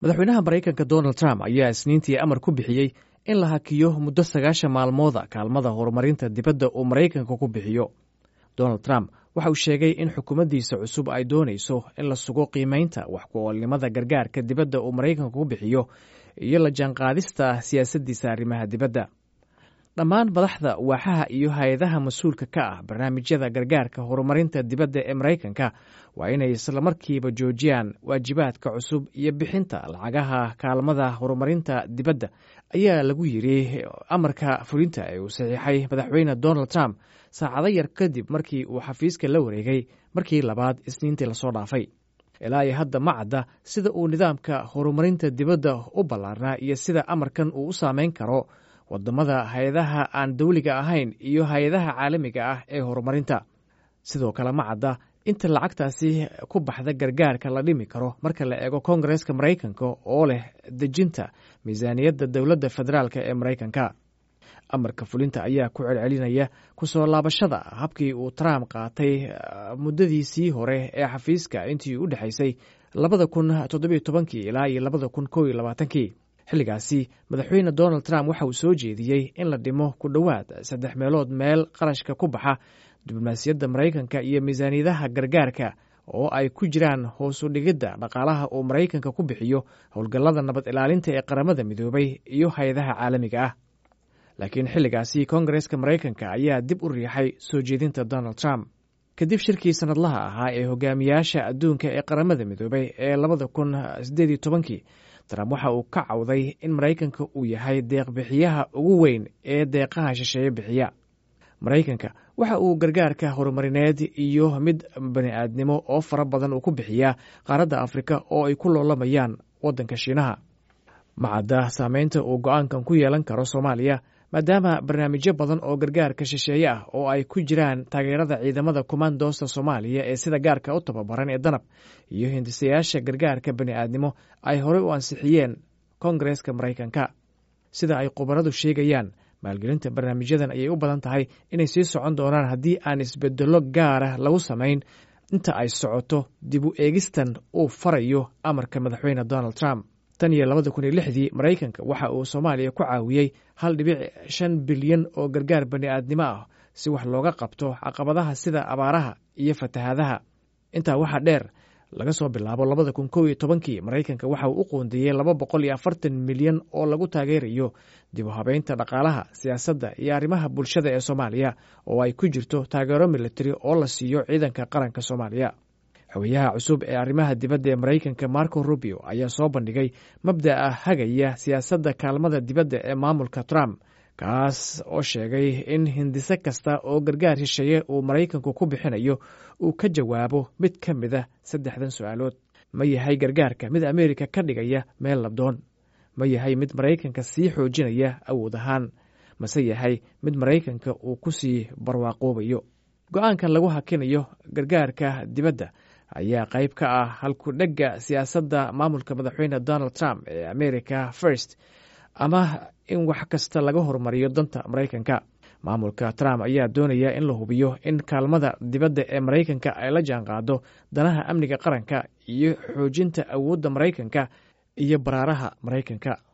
madaxweynaha maraykanka donald trump ayaa isniintii amar ku bixiyey in la hakiyo muddo sagaashan maalmooda kaalmada horumarinta dibadda uu maraykanka ku bixiyo donald trump waxa uu sheegay in xukuumaddiisa cusub ay doonayso in la sugo qiimaynta wax ku-oolnimada gargaarka dibadda uu maraykanka ku bixiyo iyo la jaanqaadista siyaasaddiisa arrimaha dibadda dhammaan madaxda waaxaha iyo hay-adaha mas-uulka ka ah barnaamijyada gargaarka horumarinta dibadda ee maraykanka waa inay islamarkiiba joojiyaan waajibaadka cusub iyo bixinta lacagaha kaalmada horumarinta dibadda ayaa lagu yiri amarka fulinta ee uu saxiixay madaxweyne donald trump saacado yar kadib markii uu xafiiska la wareegay markii labaad isniintii lasoo dhaafay ilaa iyo hadda ma cadda sida uu nidaamka horumarinta dibadda u ballaarnaa iyo sida amarkan uu u saameyn karo wadamada hay-adaha aan dawliga ahayn iyo hay-adaha caalamiga ah ee horumarinta sidoo kale ma cadda inta lacagtaasi ku baxda gargaarka la dhimi karo marka la eego koongareska maraykanka oo leh dejinta miisaaniyadda dowladda federaalk ee maraykanka amarka fulinta ayaa ku celcelinaya kusoo laabashada habkii uu trump qaatay muddadiisii hore ee xafiiska intii u dhexaysay labada kun toddobiyo tobankii ilaa iyo labada kun kow iyo labaatankii xilligaasi madaxweyne donald trump waxa uu soo jeediyey in la dhimo ku dhowaad saddex meelood meel qarashka ku baxa diblomaasiyadda maraykanka iyo miisaaniyadaha gargaarka oo ay ku jiraan hoosu dhigidda dhaqaalaha uu maraykanka ku bixiyo howlgallada nabad ilaalinta ee qaramada midoobay iyo hay-adaha caalamiga ah laakiin xilligaasi koongareska maraykanka ayaa dib u riixay soo jeedinta donald trump kadib shirkii sanadlaha ahaa ee hogaamiyaasha adduunka ee qaramada midoobay ee labada kun sideed iyo tobankii trump waxa uu ka cawday in maraykanka uu yahay deeqbixiyaha ugu weyn ee deeqaha shisheeye bixiya maraykanka waxa uu gargaarka horumarineed iyo mid bani-aadnimo oo fara badan uu ku bixiyaa qaaradda afrika oo ay ku loolamayaan waddanka shiinaha macadda saameynta uu go-aankan ku yeelan karo soomaaliya maadaama barnaamijyo badan oo gargaarka shisheeye ah oo ay ku jiraan taageerada ciidamada komandoosta soomaaliya ee sida gaarka u tababaran ee danab iyo hindisayaasha gargaarka bani-aadnimo ay horey u ansixiyeen koongareska maraykanka sida ay khubaradu sheegayaan maalgelinta barnaamijyadan ayay u badan tahay inay sii socon doonaan haddii aan isbedello gaara lagu samayn inta ay socoto dib u eegistan uu farayo amarka madaxweyne donald trump tan iyo labada kun iyo lixdii maraykanka waxa uu soomaaliya ku caawiyey hal dhibic shan bilyan oo gargaar bani-aadnimo ah si wax looga qabto caqabadaha sida abaaraha iyo fatahaadaha intaa waxaa dheer laga soo bilaabo labada kun kow iyo tobankii maraykanka waxa uu u qoondeeyey laba boqol iyo afartan milyan oo lagu taageerayo dib u habeynta dhaqaalaha siyaasadda iyo arrimaha bulshada ee soomaaliya oo ay ku jirto taageero militari oo la siiyo ciidanka qaranka soomaaliya xogayaha cusub ee arrimaha dibadda ee maraykanka marco rubio ayaa soo bandhigay mabda'a hagaya siyaasadda kaalmada dibadda ee maamulka trump kaas oo sheegay in hindise kasta oo gargaar shisheeye uu maraykanku ku bixinayo uu ka jawaabo mid ka mid a saddexdan su-aalood ma yahay gargaarka mid ameerika ka dhigaya meel labdoon ma yahay mid maraykanka sii xoojinaya awood ahaan mase yahay mid maraykanka uu ku sii barwaaqoobayo go-aankan lagu hakinayo gargaarka dibadda ayaa qayb ka ah halku dhegga siyaasadda maamulka madaxweyne donald trump ee america first ama in wax kasta laga horumariyo danta maraykanka maamulka trump ayaa doonaya in la hubiyo in kaalmada dibadda ee maraykanka ay la jaanqaado danaha amniga qaranka iyo xoojinta awoodda maraykanka iyo baraaraha maraykanka